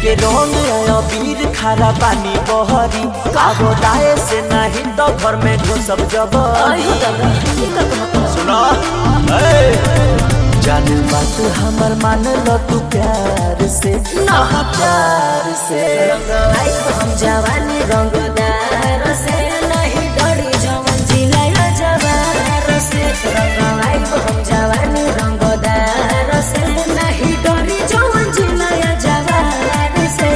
लेके रंग आया वीर खारा पानी बहरी कागो दाए से नहीं तो घर में घुसब जब आयो दादा ये का कहता सुना जान बात हमर मान लो तू प्यार से ना। प्यार से रंगवाई हम जवानी रंगदार से नहीं डरी जवन जिलाया जवार से रंगवाई हम जवानी रंगदार से नहीं डरी जवन जिलाया जवार से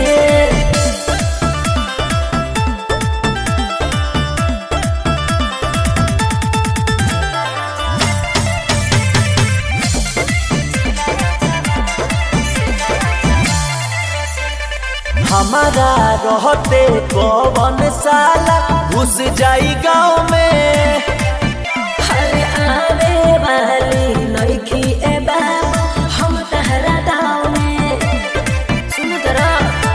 हमारा रहते कौन साला घुस जाई गाँव में हरे आवे वाली लड़की ए बाबा हम तहरा दाव में सुन तरा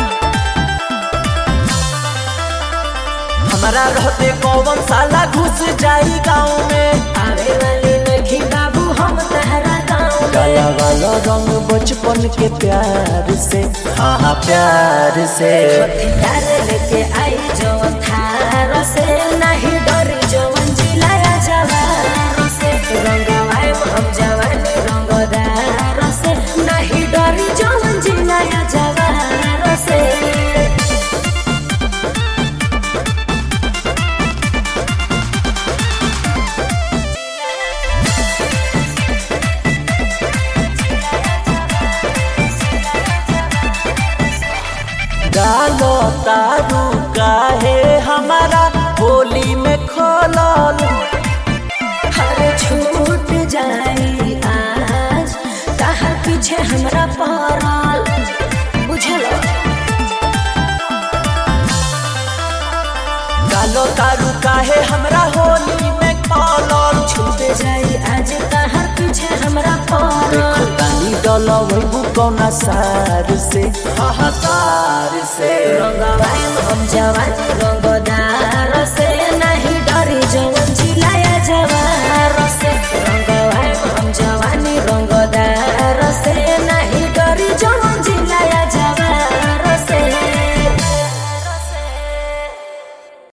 हमारा रहते कौन साला घुस जाई गाँव में आवे वाली लड़की बाबू हम तहरा दाव में काला वाला रंग बचपन के प्यार से हाँ हाँ प्यार से प्यार लेके आई जवन थार से नहीं डरी जवन जिलाया जवार से रंगवाए हम जवानी रंगदार से नहीं डरी जवन जिलाया जवार से डालो तारू काहे हमारा होली में खोलल हर छूट जाई आज कहा पीछे हमरा पड़ल बुझल डालो तारू काहे हमरा होली में खोलल छूट जाई आज कहा पीछे हमरा पड़ल देखो तानी डलो वही कौना सार से हाँ हाँ सार से रंगवाई हम जवानी रंगदार